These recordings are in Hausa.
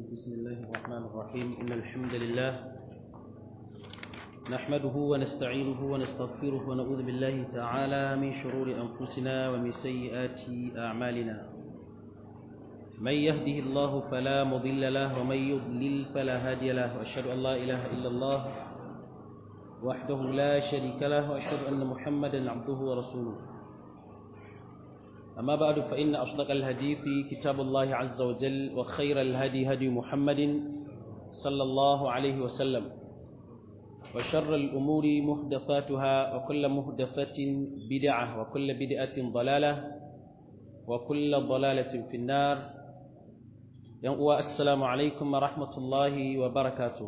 بسم الله الرحمن الرحيم إن الحمد لله نحمده ونستعينه ونستغفره ونعوذ بالله تعالى من شرور أنفسنا ومن سيئات أعمالنا من يهده الله فلا مضل له ومن يضلل فلا هادي له وأشهد أن لا إله إلا الله وحده لا شريك له وأشهد أن محمدا عبده ورسوله أما بعد فإن أصدق الهدي في كتاب الله عز وجل وخير الهدي هدي محمد صلى الله عليه وسلم وشر الأمور محدثاتها وكل محدثة بدعة وكل بدعة ضلالة وكل ضلالة في النار السلام عليكم ورحمة الله وبركاته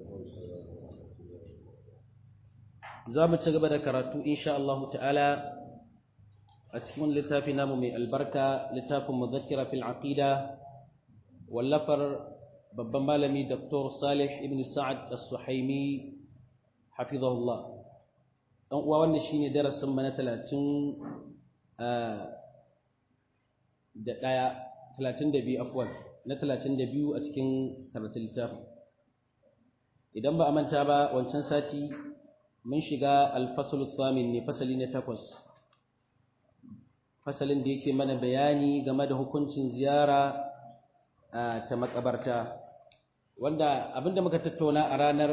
زامت سقبنا كراتو إن شاء الله تعالى a cikin littafi namu mai albarka littafin muzakkira fil aqida wallafar babban malami Dr. Salih ibn Sa'ad As-Suhaimi hafizahullah dan uwa wannan shine darasin mu na 30 da daya 32 afwan na 32 a cikin karatun littafin idan ba a manta ba wancan sati mun shiga al-fasl thamin ne fasali na takwas fasalin da yake mana bayani game da hukuncin ziyara ta makabarta wanda abinda muka tattauna a ranar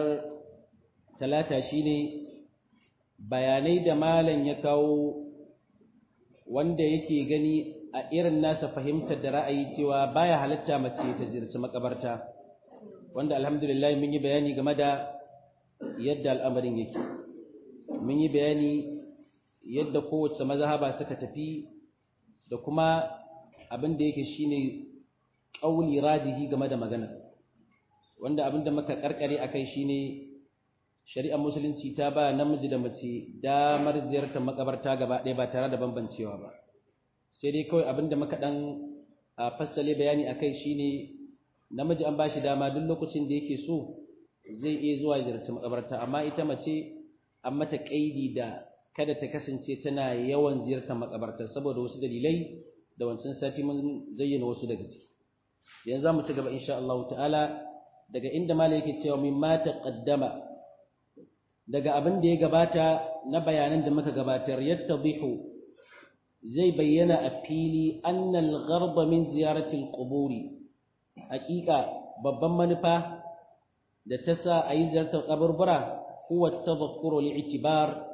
talata shine bayanai da malam ya kawo wanda yake gani a irin nasa fahimtar da ra'ayi cewa baya halatta mace ta ziyarci makabarta wanda alhamdulillah mun yi bayani game da yadda al'amarin yake mun yi bayani yadda kowace mazhaba suka tafi da kuma abin da yake shine ƙauli rajihi game da magana wanda abin da muka karkare akai shine shari'ar musulunci ta ba namiji da mace damar ziyartar makabarta gaba ɗaya ba tare da bambancewa ba sai dai kawai abin da muka dan fassale bayani akai shine namiji an ba shi dama duk lokacin da yake so zai iya zuwa ziyarci makabarta amma ita mace an mata kaidi da kada ta kasance tana yawan ziyartar makabartar saboda wasu dalilai da wancan sati mun zayyana wasu daga ciki yanzu zamu ci gaba insha Allah ta'ala daga inda malai yake cewa min ma taqaddama daga abin da ya gabata na bayanan da muka gabatar yattadihu zai bayyana a fili annal gharba min ziyarati al-quburi haƙiƙa babban manufa da ta sa a yi ziyartar kaburbura huwa tadhakkuru li'tibar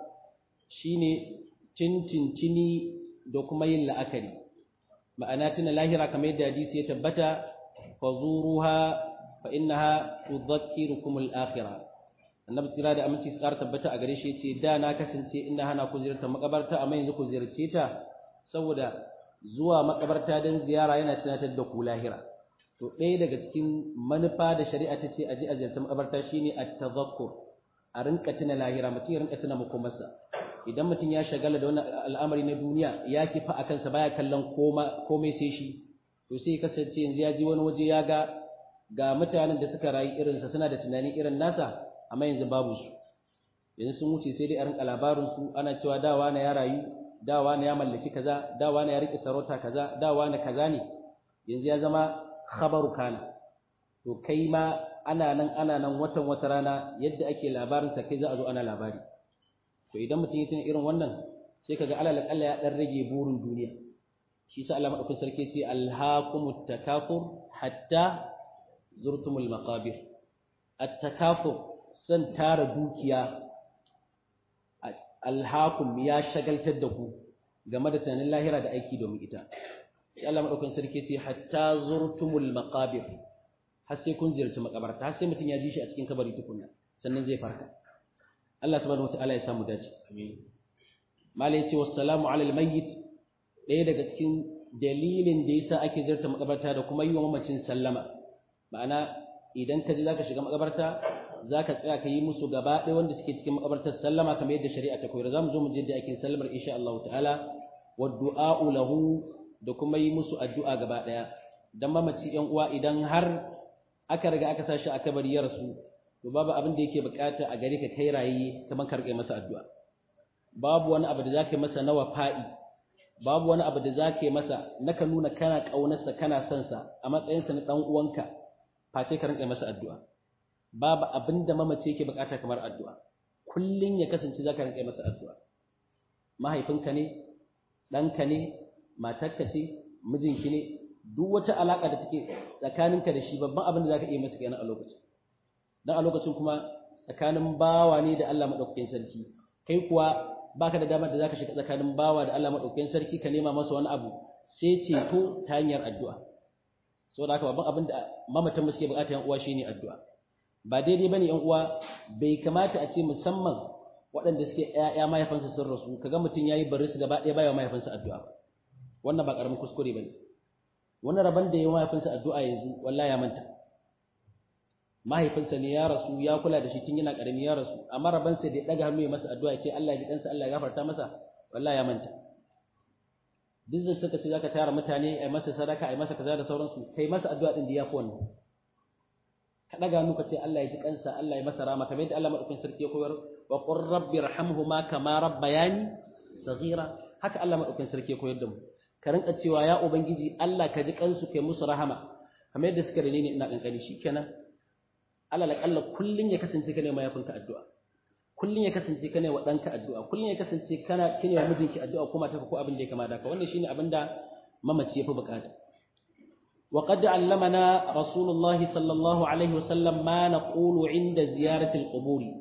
shine tintintini da kuma yin la'akari ma'ana tuna lahira kamar yadda hadisi ya tabbata fazuruha fa innaha tudhakkirukum al-akhirah annabi tsira da aminci tsara tabbata a gare shi yace da na kasance ina hana ku ziyartar makabarta amma yanzu ku ziyarce ta saboda zuwa makabarta dan ziyara yana tunatar da ku lahira to ɗaya daga cikin manufa da shari'a ta ce a je a ziyarci makabarta shine at-tadhakkur a rinka tuna lahira mutum ya rinka tuna makomarsa idan mutum ya shagala da wani al'amari na duniya ya kifa a kansa baya kallon komai sai shi to sai kasance yanzu ya ji wani waje ya ga ga mutanen da suka rayu irinsa suna da tunani irin nasa amma yanzu babu su yanzu sun wuce sai dai a rinka labarin su ana cewa dawa na ya rayu dawa na ya mallaki kaza dawa na ya rike sarauta kaza dawa na kaza ne yanzu ya zama khabaru kana to kai ma ana nan ana nan watan wata rana yadda ake labarinsa kai za a zo ana labari to idan mutum ya tuna irin wannan sai kaga alal akalla ya dan rage burin duniya shi sa Allah madaukakin sarki ce alhaqumut takafur hatta zurtumul maqabir at-takafur san tara dukiya alhaqum ya shagaltar da ku game da tunanin lahira da aiki domin ita sai Allah madaukakin sarki ce hatta zurtumul maqabir har sai kun ziyarci makabarta har sai mutum ya ji shi a cikin kabari tukunna sannan zai farka Allah subhanahu wataala ya samu dace amin mala yace wassalamu ala almayyit ɗaya daga cikin dalilin da yasa ake ziyarta makabarta da kuma yi wa mamacin sallama ma'ana idan ka ji zaka shiga makabarta zaka tsaya ka yi musu gaba ɗaya wanda suke cikin makabartar sallama kamar yadda shari'a ta koyar zamu zo mu je da ake sallamar insha Allah ta'ala wa du'a'u lahu da kuma yi musu addu'a gaba ɗaya dan mamaci yan uwa idan har aka riga aka sashi a kabari ya rasu to babu abin da yake bukata a gare ka kai rayi kamar ka rike masa addu'a babu wani abu da zaka masa na wafa'i babu wani abu da zaka masa naka nuna kana kaunarsa kana son sa a matsayin sa na dan uwanka face ka rinka masa addu'a babu abin da mamace yake bukata kamar addu'a kullun ya kasance zaka rinka masa addu'a mahaifinka ne ɗanka ne matarka ce mijinki ne duk wata alaka da take tsakaninka da shi babban abin da zaka iya masa kenan a lokacin dan a lokacin kuma tsakanin bawa ne da Allah madaukakin sarki kai kuwa baka da damar da zaka shiga tsakanin bawa da Allah madaukakin sarki ka nema masa wani abu sai ceto ta hanyar addu'a saboda haka babban abin da mamatan mu suke bukata yan uwa shine addu'a ba daidai bane yan uwa bai kamata a ce musamman waɗanda suke ƴaƴa mahaifansa sun rasu kaga mutum yayi bari su gaba ɗaya baya mahaifinsa addu'a wannan ba karamin kuskure bane wannan rabon da ya mahaifinsa addu'a yanzu wallahi ya manta mahaifinsa ne ya rasu ya kula da shi tun yana karami ya rasu amma rabansa da ya daga hannu ya masa addu'a ya ce Allah ya ji kansa Allah ya gafarta masa wallahi ya manta duk zai suka ce zaka tara mutane ai masa sadaka ai masa kaza da sauransu kai masa addu'a din da yafi wannan ka daga hannu ka ce Allah ya ji kansa Allah ya masa rama kamar yadda Allah madaukakin sarki ya koyar wa qur rabbi irhamhuma kama rabbayani saghira haka Allah madaukakin sarki ya koyar da mu ka rinka cewa ya ubangiji Allah ka ji kansu kai musu rahama kamar yadda suka rene ni ina kankani shikenan Allah la kalla kullun ya kasance kana mai yafinka addu'a kullun ya kasance kana wa danka addu'a kullun ya kasance kana kine wa mijinki addu'a kuma ta ko abin da ya kamata ka wannan shine abin da mamaci yafi bukata wa qad allamana rasulullah sallallahu alaihi wasallam ma naqulu inda ziyarati alquburi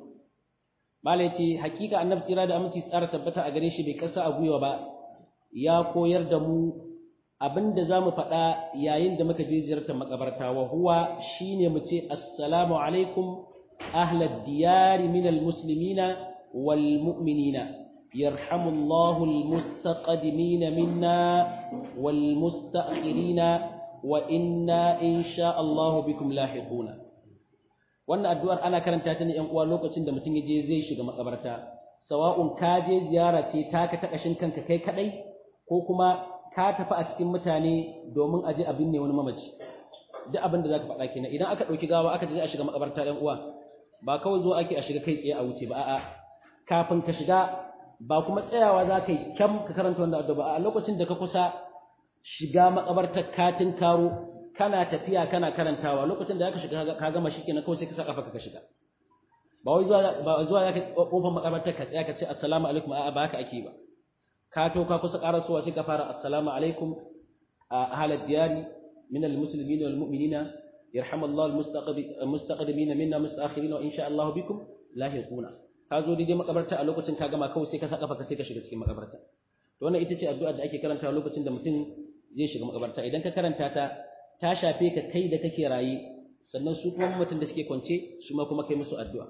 malai ce hakika annabi tsira da aminci tsara tabbata a gare shi bai kasa a gwiwa ba ya koyar da mu abinda za mu faɗa yayin da muka je ziyartar makabarta wa huwa shine mu ce assalamu alaikum ahlad diyari minal muslimina wal mu'minina yarhamullahu al mustaqdimina minna wal mustakhirina wa inna insha Allah bikum lahiquna wannan addu'ar ana karanta ta ne yan uwa lokacin da mutum ya je zai shiga makabarta sawa'un ka je ziyara ce taka ta kashin kanka kai kadai ko kuma ka tafi a cikin mutane domin aje abin ne wani mamaci duk abin da za ka faɗa kenan idan aka ɗauki gawa aka je a shiga makabarta ɗan uwa ba kawai zo ake a shiga kai tsaye a wuce ba a'a kafin ka shiga ba kuma tsayawa za ka yi kyam ka karanta wanda addu'a ba a lokacin da ka kusa shiga makabartar katin karo kana tafiya kana karantawa lokacin da ka shiga ka gama shi kenan kawai sai ka sa kafa ka shiga ba wai zuwa ba zuwa ya ka kofar makabartar ka tsaya ka ce assalamu alaikum a'a ba haka ake ba ka to ka kusa karasowa sai ka fara assalamu alaikum ahlal diyari min almuslimin wal mu'minina yarhamallahu almustaqdimin minna mustaakhirin wa insha Allah bikum lahiquna ka zo daidai makabarta a lokacin ka gama kawai sai ka saka ka sai ka shiga cikin makabarta to wannan ita ce addu'a da ake karanta lokacin da mutum zai shiga makabarta idan ka karanta ta ta shafe ka kai da kake raye sannan su kuma mutum da suke kwance su ma kuma kai musu addu'a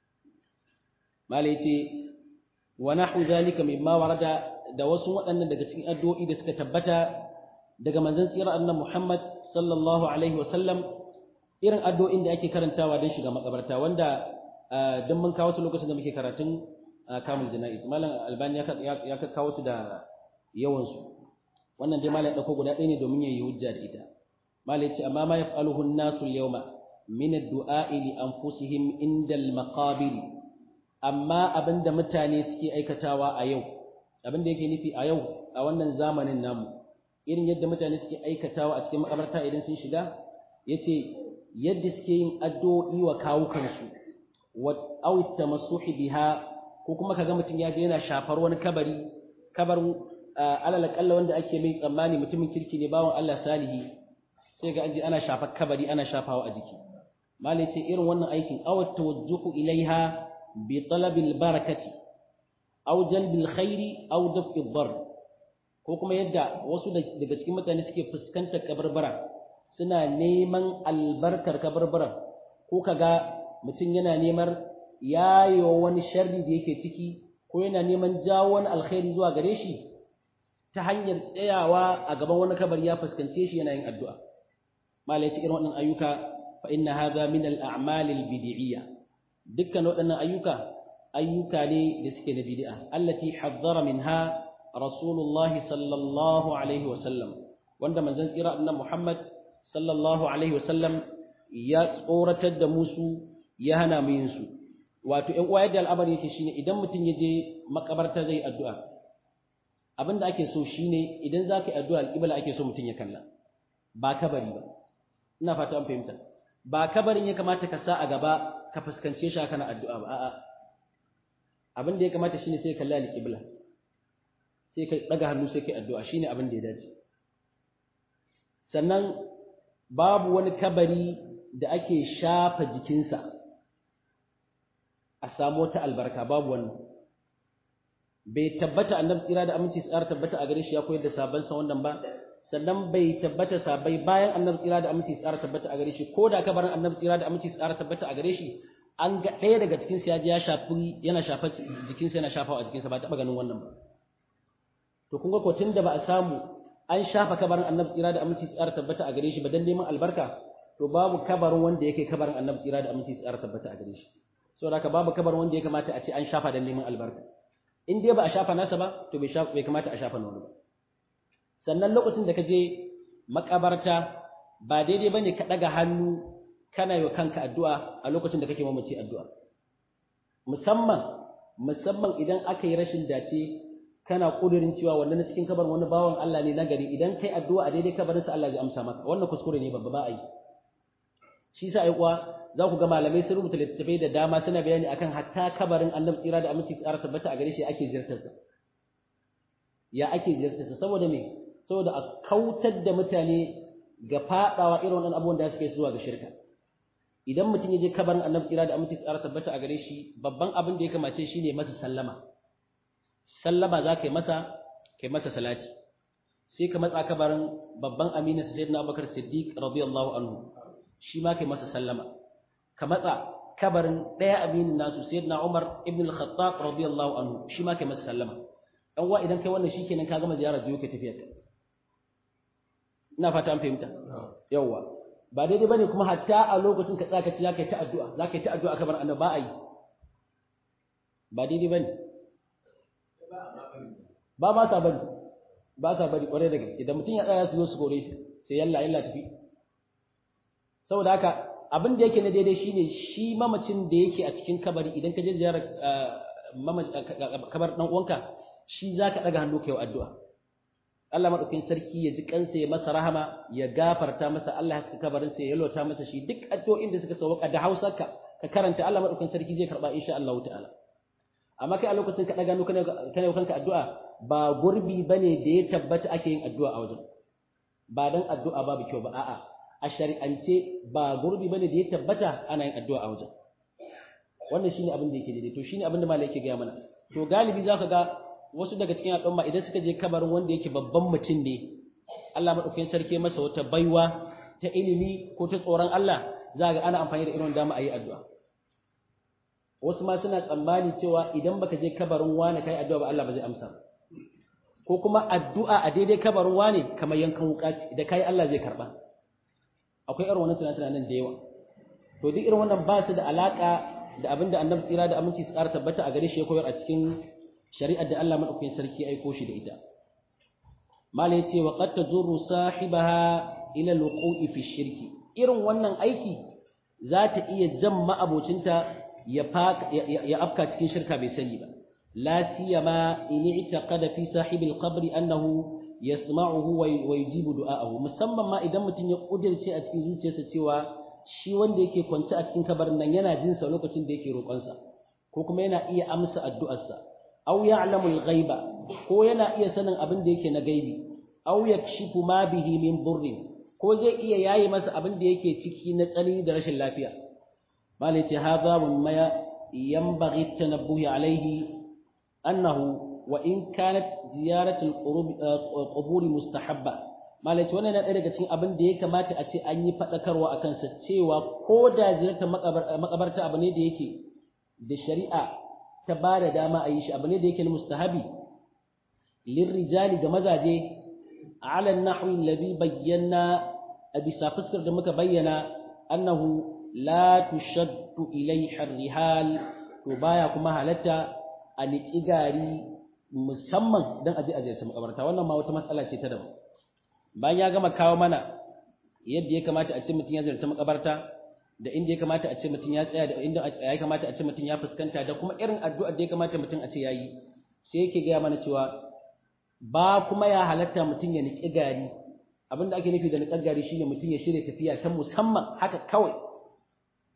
malai ce wa nahu zalika mimma warada da wasu waɗannan daga cikin addu'o'i da suka tabbata daga manzon tsira annabi Muhammad sallallahu alaihi wasallam irin addu'o'in da ake karantawa don shiga makabarta wanda don mun kawo su lokacin da muke karatun kamul jana'iz malam albani ya kawo su da yawan su wannan dai malam ya dauko guda ɗaya ne domin yayi hujja da ita malam ya ce amma ma yaf'aluhu an-nasu al-yawma min ad-du'a li anfusihim inda al-maqabir amma abinda mutane suke aikatawa a yau abin da yake nufi a yau a wannan zamanin namu irin yadda mutane suke aikatawa a cikin makabarta idan sun shiga yace yadda suke yin addu'o'i wa kawukansu wa aw tamassuhi biha ko kuma kaga mutum ya je yana shafar wani kabari kabarin alal kalla wanda ake mai tsammani mutumin kirki ne bawon Allah salihi sai ga aji ana shafar kabari ana shafawa a jiki malai ce irin wannan aikin aw tawajjuhu ilaiha bi talabil barakati aw jalbil khairi aw daf'i dhar ko kuma yadda wasu daga cikin mutane suke fuskantar kabarbara suna neman albarkar kabarbara ko kaga mutum yana neman yayo wani sharri da yake ciki ko yana neman jawo wani alkhairi zuwa gare shi ta hanyar tsayawa a gaban wani kabari ya fuskance shi yana yin addu'a malai ce irin waɗannan ayyuka fa inna hadha min al-a'mal al-bid'iyya dukkan waɗannan ayyuka ayyuka ne da suke na bid'a allati hazzara minha rasulullah sallallahu alaihi wasallam wanda manzon tsira annabi Muhammad sallallahu alaihi wasallam ya tsoratar da musu ya hana mu yin su wato ƴan uwa yadda al'amari yake shine idan mutum ya je makabarta zai addu'a abinda ake so shine idan za ka yi addu'a alƙibla ake so mutum ya kalla ba kabari ba ina fata an fahimta ba kabarin ya kamata ka sa a gaba ka fuskance shi kana addu'a ba a'a abin da ya kamata shine sai ka kalli alqibla sai ka daga hannu sai kai addu'a shine abin da ya dace sannan babu wani kabari da ake shafa jikinsa a samu wata albarka babu wannan bai tabbata annabi tsira da aminci tsara tabbata a gare shi ya koyar da sabon sa wannan ba sannan bai tabbata sabai bayan annabi tsira da aminci tsara tabbata a gare shi ko da kabarin annabi tsira da aminci tsara tabbata a gare shi an ga ɗaya daga cikin sa ya je ya shafi yana shafa jikinsa yana shafawa a jikinsa ba taɓa ganin wannan ba to kun ga ko tunda ba a samu an shafa kabarin annabi tsira da aminci tsara tabbata a gare shi ba dan neman albarka to babu kabarin wanda yake kabarin annabi tsira da aminci tsara tabbata a gare shi saboda haka babu kabarin wanda ya kamata a ce an shafa dan neman albarka in dai ba a shafa nasa ba to bai bai kamata a shafa na wani ba sannan lokacin da ka je makabarta ba daidai bane ka daga hannu kana yi wa kanka addu'a a lokacin da kake mamaci addu'a musamman musamman idan aka yi rashin dace kana kudirin cewa wannan cikin kabarin wani bawan Allah ne nagari idan kai addu'a a daidai kabarin sa Allah zai amsa maka wannan kuskure ne babba ba a yi shi sa ai kuwa za ku ga malamai sun rubuta littattafai da dama suna bayani akan hatta kabarin annabi tsira da aminci tsara tabbata a gare shi ake ziyartar sa ya ake ziyartar sa saboda me saboda a kautar da mutane ga fadawa irin wannan abubuwan da suke zuwa ga shirka idan mutum ya je kabarin annabi tsira da aminci tsara tabbata a gare shi babban abin da ya kamace shi ne masa sallama sallama za ka yi masa kai masa salati sai ka matsa kabarin babban aminin sayyidina abubakar siddiq radiyallahu anhu shi ma kai masa sallama ka matsa kabarin ɗaya aminin nasu sayyidina Umar ibn al-Khattab radiyallahu anhu shi ma kai masa sallama dan wa idan kai wannan shikenan ka gama ziyarar jiyo kai tafiyar ka ina fata an fahimta yawa ba daidai bane kuma hatta a lokacin ka tsaka ci zaka yi ta addu'a zaka yi ta addu'a kabar annabi ba a yi ba daidai bane ba ma sa bari ba sa bari kwarai da gaske da mutum ya tsaya su zo su gore shi sai yalla yalla tafi saboda haka abin da yake na daidai shine shi mamacin da yake a cikin kabari idan ka je ziyarar kabar dan uwanka shi zaka daga hannu kai addu'a Allah madaukakin sarki ya ji kansa ya masa rahama ya gafarta masa Allah ya saka kabarin sa ya yalwata masa shi duk addu'o'in da suka sauka da Hausa ka ka karanta Allah madaukakin sarki zai karba insha Allah ta'ala amma kai a lokacin ka daga hannu kana kana kanka addu'a ba gurbi bane da ya tabbata ake yin addu'a a wajen ba dan addu'a babu kyau ba a'a a shari'ance ba gurbi bane da ya tabbata ana yin addu'a a wajen wannan shine abin da yake daidai to shine abin da malai yake gaya mana to galibi zaka ga wasu daga cikin al'umma idan suka je kabarin wanda yake babban mutum ne Allah madaukakin sarki masa wata baiwa ta ilimi ko ta tsoron Allah za ga ana amfani da irin dama a yi addu'a wasu ma suna tsammani cewa idan baka je kabarin wani kai addu'a ba Allah ba zai amsa ko kuma addu'a a daidai kabarin wani kamar yankan wuka da kai Allah zai karba akwai irin wannan tunanin da yawa to duk irin wannan ba su da alaka da abinda annabi tsira da aminci su ƙara tabbata a gare shi ya koyar a cikin shari'ar da Allah madaukakin sarki aiko shi da ita mala yace wa qad tajurru sahibaha ila alwuqu'i fi shirki irin wannan aiki za ta iya jan ma'abocinta ya ya afka cikin shirka bai sani ba la siyama in i'taqada fi sahibi alqabr annahu yasma'uhu wa yujibu du'a'ahu musamman ma idan mutum ya kudirce a cikin zuciyarsa cewa shi wanda yake kwance a cikin kabarin nan yana jin sa lokacin da yake roƙonsa ko kuma yana iya amsa addu'arsa aw ya'lamu al-ghaiba ko yana iya sanin abin da yake na gaibi aw yakshifu ma bihi min burrin ko zai iya yayi masa abin da yake ciki na tsani da rashin lafiya malai ce hadha mimma yanbaghi tanabbuhi alayhi annahu wa in kanat ziyaratu al-qubur mustahabba malai ce wannan yana daga cikin abin da ya kamata a ce an yi fadakarwa akan sa cewa ko da ziyartar makabarta abu ne da yake da shari'a ta ba da dama a yi shi abu ne da yake na mustahabi lirrijali ga mazaje ala nahwi alladhi bayyana a bisa fuskar da muka bayyana annahu la tushaddu ilayha rihal to baya kuma halatta a niki gari musamman dan aje aje ta makabarta wannan ma wata matsala ce ta daban bayan ya gama kawo mana yadda ya kamata a ce mutum ya ziyarci makabarta da inda ya kamata a ce mutum ya tsaya da inda ya kamata a ce mutum ya fuskanta da kuma irin addu'ar da ya kamata mutum a ce yayi sai yake gaya mana cewa ba kuma ya halatta mutum ya niƙi gari abinda ake nufi da niƙar gari shine mutum ya shirya tafiya ta musamman haka kawai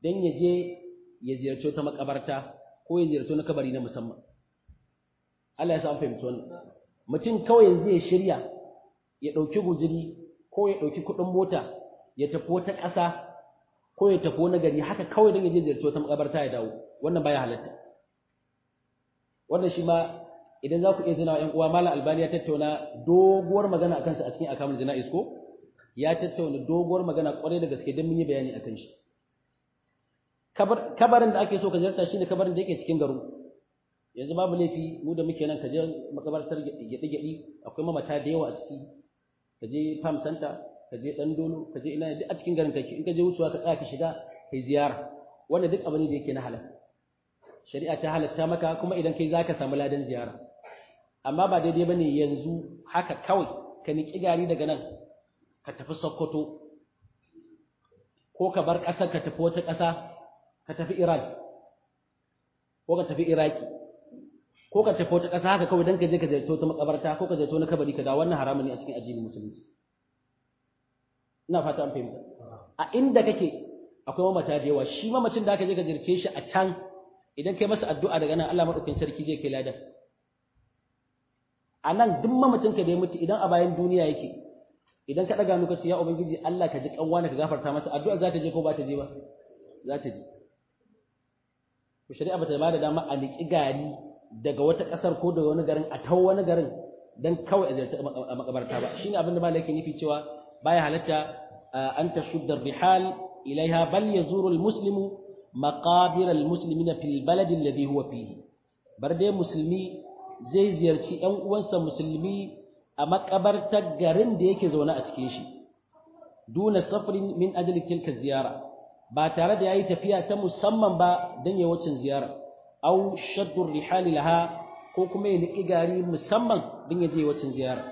dan ya je ya ziyarci ta makabarta ko ya ziyarci na kabari na musamman Allah ya sa an fahimci wannan mutum kawai yanzu ya shirya ya ɗauki guzuri ko ya ɗauki kuɗin mota ya tafi wata ƙasa ko ya tafi wani gari haka kawai don ya je ziyarci wata makabarta ya dawo wannan baya halatta wannan shi ma idan za ku iya zina wa uwa malam albani ya tattauna doguwar magana akan sa a cikin akamul jana'iz ko ya tattauna doguwar magana kwarai da gaske don mun yi bayani akan shi kabarin da ake so ka ziyarta shine kabarin da yake cikin garin yanzu babu laifi mu da muke nan ka je makabartar gyaɗe-gyaɗe akwai mamata da yawa a ciki ka je farm center ka je ɗan dolo ka je ina duk a cikin garin kake in ka je wucewa ka tsaya ka shiga kai ziyara wannan duk abu ne da yake na halal shari'a ta halatta maka kuma idan kai zaka samu ladan ziyara amma ba daidai bane yanzu haka kawai ka niki gari daga nan ka tafi Sokoto ko ka bar ƙasar ka tafi wata ƙasa ka tafi Iran ko ka tafi Iraki ko ka tafi wata ƙasa haka kawai don ka je ka ziyarci wata makabarta ko ka ziyarci wani kabari ka da wannan haramun ne a cikin addinin musulunci ina fata an fahimta a inda kake akwai mamata da yawa shi mamacin da aka je ka ziyarce shi a can idan kai masa addu'a daga nan Allah madaukakin sarki zai kai ladan a nan duk mamacin ka da ya mutu idan a bayan duniya yake idan ka daga nuka ce ya ubangiji Allah ka ji kanwa ka gafarta masa addu'a za ta je ko ba ta je ba za ta je ku shari'a ba ta ba da dama a liƙi gari daga wata ƙasar ko daga wani garin a tau wani garin dan kawai a ziyarci a makabarta ba shine abin da malai yake nufi cewa baya halatta an tashudda rihal ilaiha bal yazuru almuslimu maqabir almuslimina fil balad alladhi huwa fihi bar dai musulmi zai ziyarci ƴan uwansa musulmi a makabartar garin da yake zaune a cikin shi duna safrin min ajli tilka ziyara ba tare da yayi tafiya ta musamman ba dan yayin wacin ziyara aw shaddu rihali laha ko kuma ya niki gari musamman din ya je wacin ziyara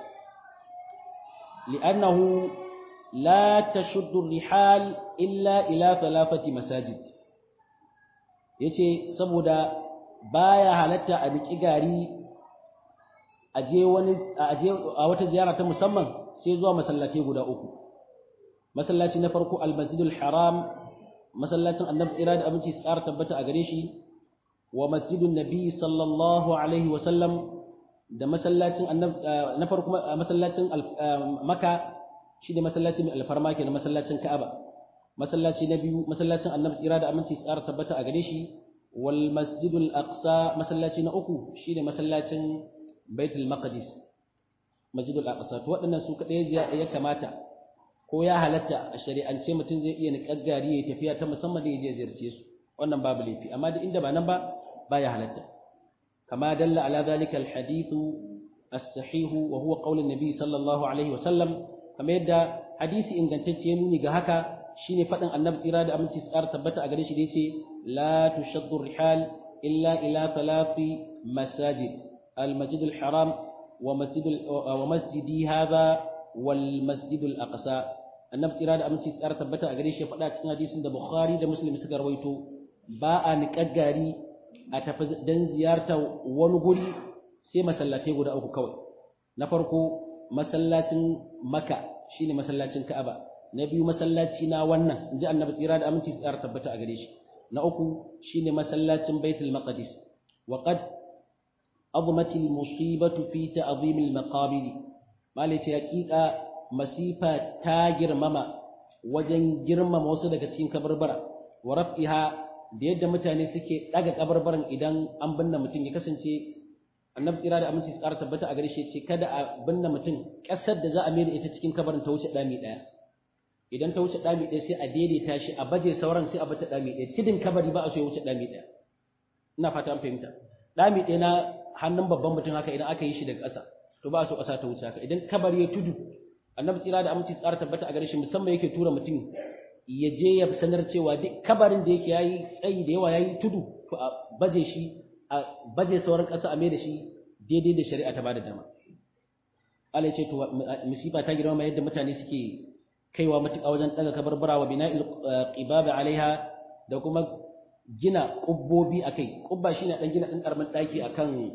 li'annahu la tashuddu rihal illa ila thalathati masajid yace saboda baya halatta a niki gari a je wani a je a wata ziyara ta musamman sai zuwa masallatai guda uku masallaci na farko al-masjidul haram masallacin annabi tsira da abinci su ƙara tabbata a gare shi wa masjidun nabi sallallahu alaihi wasallam da masallacin na farko masallacin maka shi ne masallacin mai alfarma ke na masallacin ka'aba masallaci na biyu masallacin annabi tsira da aminci tsara tabbata a gare shi wal masjidul aqsa masallaci na uku shi ne masallacin baitul maqdis masjidul aqsa to waɗannan su kaɗai ya kamata ko ya halatta a shari'ance mutum zai iya niƙar gari ya tafiya ta musamman da ya je ziyarce su wannan babu laifi amma duk inda ba nan ba baya halatta kama dalla ala zalika alhadithu as-sahih wa huwa qawl an-nabi sallallahu alaihi wasallam kamar yadda hadisi ingantacce ya nuni ga haka shine fadin annabi tsira da aminci tsara tabbata a gare shi da yace la tushaddu rihal illa ila thalathi masajid al-masjid al-haram wa masjid wa masjidi hadha wal masjid al-aqsa annabi tsira da aminci tsara tabbata a gare shi ya faɗa cikin hadisin da bukhari da muslim suka rawaito ba a niƙar gari a tafi don ziyarta wani guri sai masallatai guda uku kawai na farko masallacin maka shine masallacin ka'aba na biyu masallaci na wannan in ji annabi tsira da aminci tsara tabbata a gare shi na uku shine masallacin baitul maqdis wa qad azmat al musibatu fi ta'zim al maqabir malice haqiqa masifa ta girmama wajen girmama wasu daga cikin kabarbara wa raf'iha da yadda mutane suke daga kabarbaran idan an binne mutum ya kasance annabi tsira da aminci tsara tabbata a gare shi ce kada a binne mutum kasar da za a mai da ita cikin kabarin ta wuce dami daya idan ta wuce dami daya sai a daidaita shi a baje sauran sai a bata dami daya tidin kabari ba a so ya wuce dami daya ina fata an fahimta dami daya na hannun babban mutum haka idan aka yi shi daga ƙasa to ba a so ƙasa ta wuce haka idan kabari ya tudu annabi tsira da aminci tsara tabbata a gare shi musamman yake tura mutum ya je ya sanar cewa duk kabarin da yake yayi tsayi da yawa yayi tudu to a baje shi a baje sauran ƙasa a mai da shi daidai da shari'a ta bada dama Allah ya ce to musiba ta girma yadda mutane suke kaiwa matuƙa wajen daga kabarbara wa bina'il qibaba alaiha da kuma gina kubbobi akai kubba shine dan gina dan karamin daki akan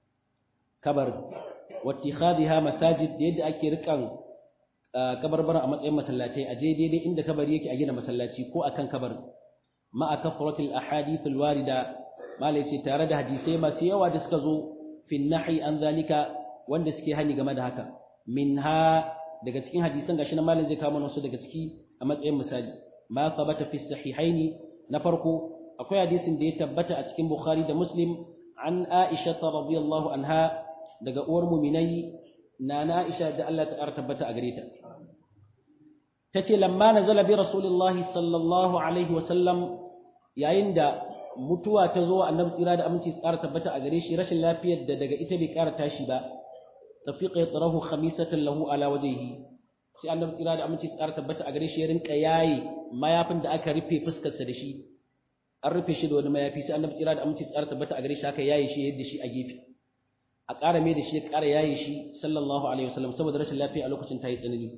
kabar wa ittikhadha masajid da yadda ake rikan kabarbara a matsayin masallatai a je daidai inda kabari yake a gina masallaci ko akan kabarin ma'a kafratil ahadith alwarida malai ce tare da hadisai masu yawa da suka zo fi nahi an zalika wanda suke hani game da haka minha daga cikin hadisan gashi na malai zai kawo wasu daga ciki a matsayin misali ma thabata fi sahihaini na farko akwai hadisin da ya tabbata a cikin bukhari da muslim an aisha radiyallahu anha daga uwar muminai na na aisha da Allah ta tabbata a gare ta tace lamma nazala bi rasulillahi sallallahu alaihi wa sallam yayin da mutuwa ta zo annabi tsira da aminci tsara tabbata a gare shi rashin lafiyar da daga ita bai ƙara tashi ba tafiqa yatrahu khamisatan lahu ala wajhihi sai annabi tsira da aminci tsara tabbata a gare shi ya rinka yayi mayafin da aka rufe fuskar sa da shi an rufe shi da wani mayafi sai annabi tsira da aminci tsara tabbata a gare shi aka yaye shi yadda shi a gefe a ƙara mai da shi ya ƙara yaye shi sallallahu alaihi wasallam saboda rashin lafiya a lokacin ta yi tsanani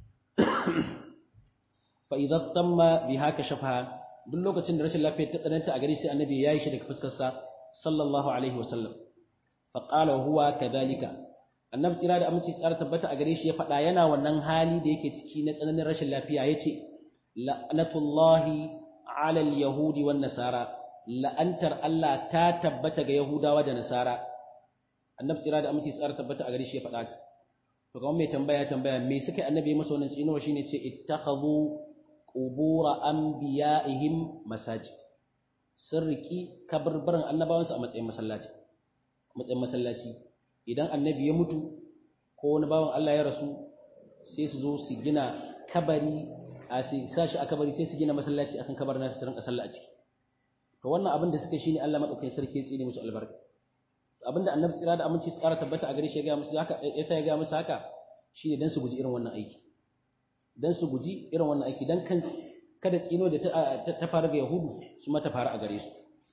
fa idza tamma biha kashafa duk lokacin da rashin lafiya ta tsananta a gare shi annabi ya yi shi daga fuskarsa sallallahu alaihi wasallam fa qala huwa kadhalika annabi tsira da aminci tsara tabbata a gare shi ya faɗa yana wannan hali da yake ciki na tsananin rashin lafiya yace la'natullahi ala al-yahudi wan nasara la'antar Allah ta tabbata ga yahudawa da nasara annabi tsira da aminci tsara tabbata a gare shi ya faɗa to kamar mai tambaya tambaya me suka annabi masa wannan tsinuwa shine ce ittakhadhu qubura anbiya'ihim masajid sun riki kabarbaran annabawansu a matsayin masallaci matsayin masallaci idan annabi ya mutu ko wani bawan Allah ya rasu sai su zo su gina kabari a su sashi a kabari sai su gina masallaci akan kabarin nasu su rinka sallah a ciki to wannan abin da suka shine Allah madaukakin sarki ya tsine musu albarka abinda annabi tsira da aminci tsara tabbata a gare shi ya ga musu haka yasa ya ga musu haka shine dan su guji irin wannan aiki dan su guji irin wannan aiki dan kan kada tsino da ta fara ga yahudu su ma ta fara a gare su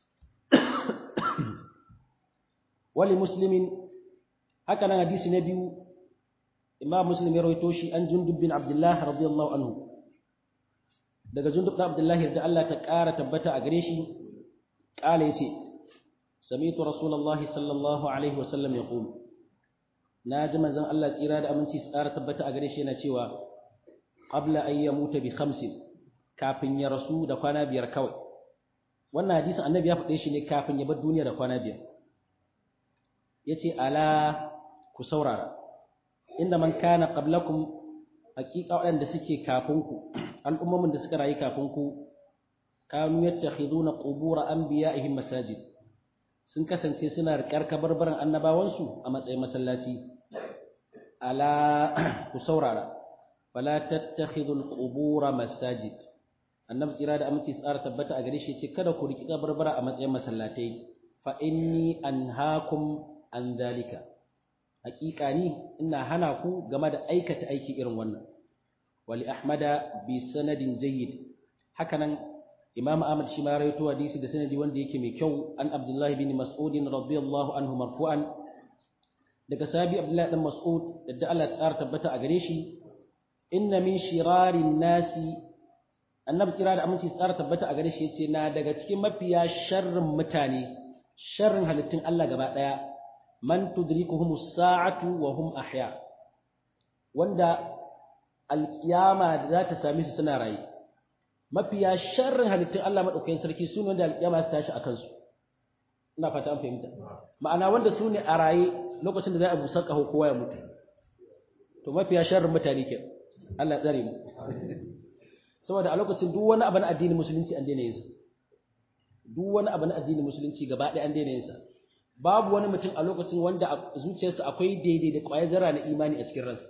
wali muslimin haka nan hadisi na biyu imam muslim ya rawaito shi an jundub bin abdullah radiyallahu anhu daga jundub bin abdullah da Allah ta ƙara tabbata a gare shi ƙala yace sami'tu rasulullahi sallallahu alaihi wasallam yaqul na ji manzon Allah tsira da aminci su ƙara tabbata a gare shi yana cewa qabla an yamuta bi khamsin kafin ya rasu da kwana biyar kawai wannan hadisin annabi ya faɗe shi ne kafin ya bar duniya da kwana biyar yace ala ku saurara inda man kana qablakum haqiqa waɗanda suke kafin ku al'ummomin da suka rayu kafin ku kanu yattakhiduna qubur anbiya'ihim masajid sun kasance suna riƙar kabarbaran annabawansu a matsayin masallaci ala ku saurara fala tattakhidul qubura masajid annabi tsira da aminci tsara tabbata a gare shi ce kada ku riki kabarbara a matsayin masallatai fa inni anhaakum an dalika haƙiƙa ni ina hana ku game da aikata aiki irin wannan wali ahmada bi sanadin jayyid hakanan imam ahmad shi ma rawaito hadisi da sanadi wanda yake mai kyau an abdullahi bin mas'ud radiyallahu anhu marfu'an daga sahabi abdullahi dan mas'ud da Allah ya tabbata a gare shi inna min shirarin nasi annabi kira da aminci tsara tabbata a gare shi yace na daga cikin mafiya sharrin mutane sharrin halittun Allah gaba daya man tudrikuhum as-sa'atu wa hum ahya wanda alkiyama da za ta same su suna raye mafiya sharrin halittun Allah madaukakin sarki su ne wanda alkiyama ta tashi akan su ina fata an fahimta ma'ana wanda su ne a raye lokacin da za a busar kaho kowa ya mutu to mafiya sharrin mutane ke Allah ya tsare mu saboda a lokacin duk wani abu na addinin musulunci an daina yin sa duk wani abu na addinin musulunci gaba ɗaya an daina yin sa babu wani mutum a lokacin wanda a zuciyarsa akwai daidai da ƙwayar zarra na imani a cikin ransa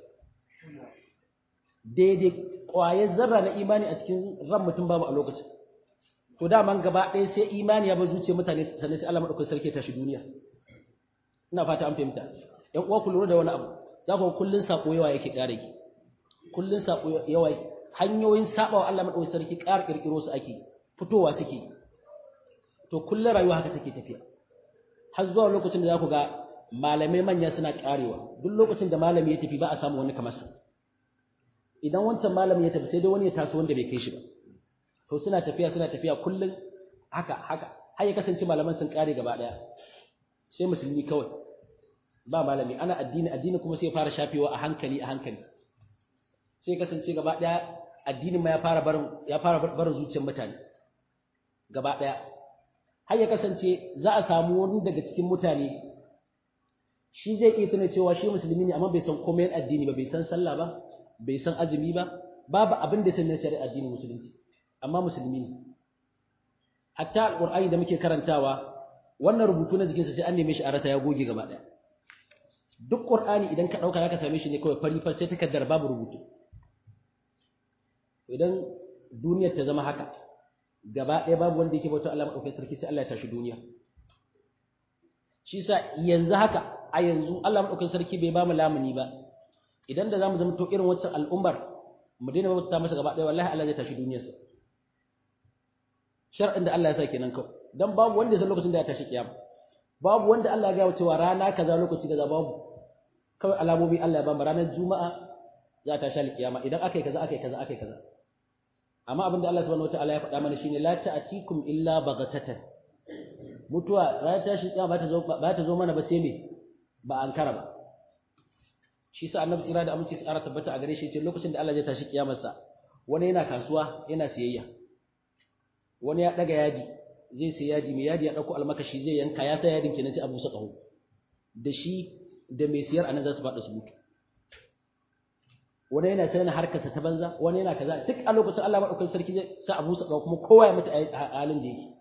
daidai ƙwayar zarra na imani a cikin ran mutum babu a lokacin to daman gaba ɗaya sai imani ya bar zuciyar mutane sannan sai Allah madaukakin sarki ya tashi duniya ina fata an fahimta ƴan uwa ku lura da wani abu za ku kullun sako yawa yake ƙara ki kullun sako yawa hanyoyin sabawa Allah madaukakin sarki ƙara kirkiro su ake fitowa suke to kullun rayuwa haka take tafiya har zuwa lokacin da za ku ga malamai manya suna karewa duk lokacin da malami ya tafi ba a samu wani kamar sa idan wancan malami ya tafi sai dai wani ya taso wanda bai kai shi ba to suna tafiya suna tafiya kullun haka haka har ya kasance malaman sun kare gaba daya sai musulmi kawai ba malami ana addini addini kuma sai ya fara shafewa a hankali a hankali sai kasance gaba daya addinin ma ya fara barin ya fara barin zuciyar mutane gaba ɗaya har ya kasance za a samu wani daga cikin mutane shi zai iya tuna cewa shi musulmi ne amma bai san komai addini ba bai san sallah ba bai san azumi ba babu abin da sanin shari'a addinin musulunci amma musulmi ne hatta alqur'ani da muke karantawa wannan rubutu na jikinsa sai an neme shi a rasa ya goge gaba ɗaya duk qur'ani idan ka dauka zaka same shi ne kawai fari fa sai takardar babu rubutu idan duniyar ta zama haka gaba ɗaya babu wanda yake bauta Allah madaukakin sarki sai Allah ya tashi duniya shi sa yanzu haka a yanzu Allah madaukakin sarki bai ba mu lamuni ba idan da zamu zama to irin wancan al'ummar mu daina bauta masa gaba ɗaya wallahi Allah zai tashi duniyarsa shar'in da Allah ya sa kenan kawai dan babu wanda ya san lokacin da ya tashi kiyama babu wanda Allah ya ga cewa rana kaza lokaci kaza babu kawai alamomi Allah ya ba mu ranar juma'a za ta tashi kiyama idan akai kaza akai kaza akai kaza amma abin da Allah subhanahu wataala ya faɗa mana shine la ta'atikum illa baghatatan mutuwa ranar tashi kiyama ba ta zo ba ta zo mana ba sai me ba an kara ba shi sa annabi tsira da aminci tsara tabbata a gare shi ce lokacin da Allah zai tashi kiyamarsa wani yana kasuwa yana siyayya wani ya daga yaji zai sai yaji mai yaji ya dauko almakashi zai yanka ya sa yadin kenan sai abu sa kaho da shi da mai siyar anan za su faɗa su mutu wani yana tana harkarsa ta banza wani yana kaza duk a lokacin Allah madaukakin sarki zai sa abu sa kaho kuma kowa ya mutu a halin da yake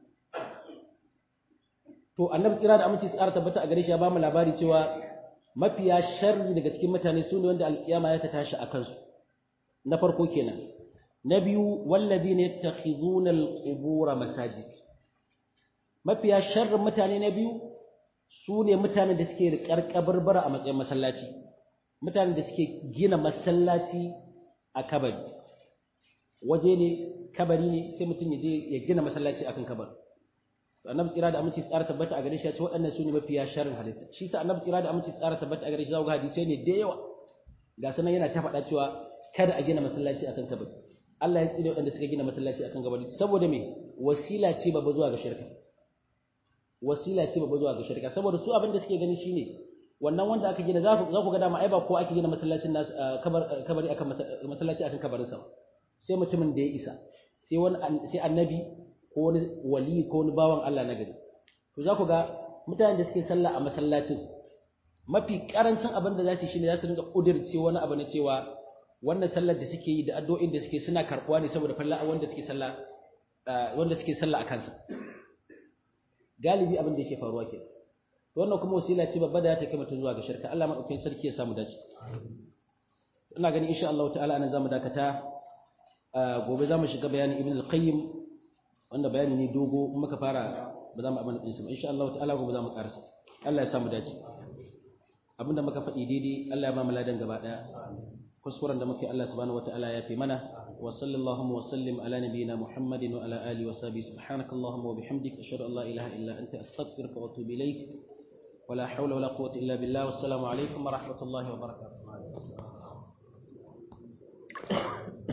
to annabi tsira da aminci tsara tabbata a gare shi ya ba mu labari cewa mafiya sharri daga cikin mutane su ne wanda alkiyama ya ta tashi a kansu na farko kenan na biyu wallazina yattakhizuna alqubura masajid mafiya sharrin mutane na biyu su ne mutanen da suke riƙar kabarbara a matsayin masallaci mutanen da suke gina masallaci a kabari waje ne kabari ne sai mutum ya je ya gina masallaci akan kabari annabi tsira da aminci tsara tabbata a gare shi ya ce waɗannan su ne mafiya sharrin halitta shi sa annabi tsira da aminci tsara tabbata a gare shi za ku ga hadisai ne da yawa ga sanan yana ta faɗa cewa kada a gina masallaci akan kabari Allah ya tsire waɗanda suka gina masallaci akan kabari saboda me wasila ce babba zuwa ga shirka wasila ce babba zuwa ga shirka saboda su abin da suke gani shine wannan wanda aka gina za ku ga dama ai ba ko ake gina masallacin nas kabari akan masallaci akan kabarin sa sai mutumin da ya isa sai wani sai annabi ko wani wali ko wani bawan Allah na gari to za ku ga mutanen da suke sallah a masallacin mafi karancin abin da za su shine za su dinga kudirce wani abu na cewa wannan sallar da suke yi da addu'o'in da suke suna karbuwa ne saboda falla wanda suke sallah wanda suke sallah a kansa galibi abin da yake faruwa ke to wannan kuma wasila ce babba da ta kai mutum zuwa ga shirka Allah madaukakin sarki ya samu dace ina gani insha Allah ta'ala anan zamu dakata gobe zamu shiga bayanin ibn al-qayyim wanda bayani ne dogo in muka fara ba za mu abin din ba insha Allah ta'ala gobe zamu karasa Allah ya samu dace abinda muka faɗi daidai Allah ya ba mu ladan gaba daya kuskuren da muke Allah subhanahu wataala ya fi mana wa sallallahu wa sallim ala nabiyyina Muhammadin wa ala alihi wa sahbihi subhanakallahumma wa bihamdika ashhadu an la ilaha illa anta astaghfiruka wa atubu ilaik wa la hawla wa la quwwata illa billah wassalamu alaikum wa rahmatullahi wa barakatuh